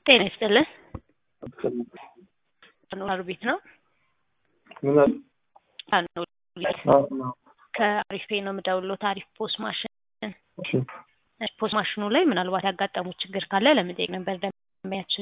ጤና ይስጥልን። አኗር ቤት ነው። ምን አለ? አኗር ቤት አዎ፣ አዎ። ከአሪፍ ፔ ነው የምደውለው። ታሪፍ ፖስ ማሽን እሺ፣ ፖስ ማሽኑ ላይ ምናልባት ያጋጠሙት ችግር ካለ ለመጠየቅ ነበር ደንበኛችን።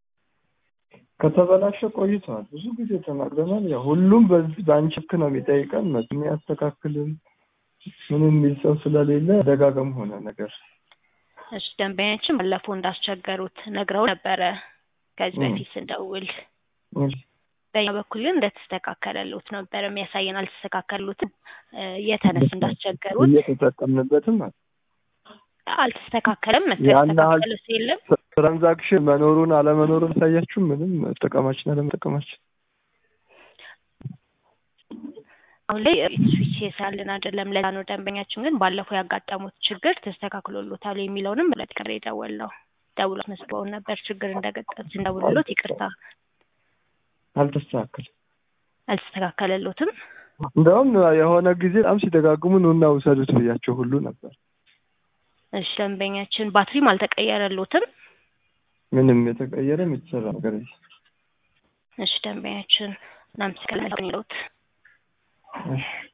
ከተበላሸ ቆይተዋል። ብዙ ጊዜ ተናግረናል። ያው ሁሉም በዚህ በአንቺ ልክ ነው የሚጠይቀን። መ የሚያስተካክልም ምንም የሚል ሰው ስለሌለ ደጋገም ሆነ ነገር እሺ ደንበኛችን ባለፈው እንዳስቸገሩት ነግረው ነበረ ከዚህ እ። በፊት ስንደውል። እሺ፣ በኛ በኩል ግን እንደተስተካከለሉት ነበር የሚያሳየን። አልተስተካከሉትም። እ፣ የተነስ እንዳስቸገሩት እየተጠቀምንበትም አለ። አልተስተካከለም። መቶ ያን ያህል ያስተካከሉት የለም። ትራንዛክሽን መኖሩን አለመኖሩን ሳያችሁ ምንም መጠቀማችን አለመጠቀማችን አሁን ላይ ስዊች የሳልን አይደለም። ለዛ ነው ደንበኛችን ግን ባለፈው ያጋጠሙት ችግር ተስተካክሎሎታል የሚለውንም ለትክር የደወል ነው ደውሎ መስበውን ነበር ችግር እንደገጠም ስንደውልሎት ይቅርታ አልተስተካከልም። አልተስተካከለሎትም። እንደውም የሆነ ጊዜ በጣም ሲደጋግሙ ኑና ውሰዱት ብያቸው ሁሉ ነበር። እሺ ደንበኛችን ባትሪም አልተቀየረሎትም። ምንም የተቀየረ የተሰራ ነገር የለም። እሺ ደንበኛችን እናመሰግናለን። እሺ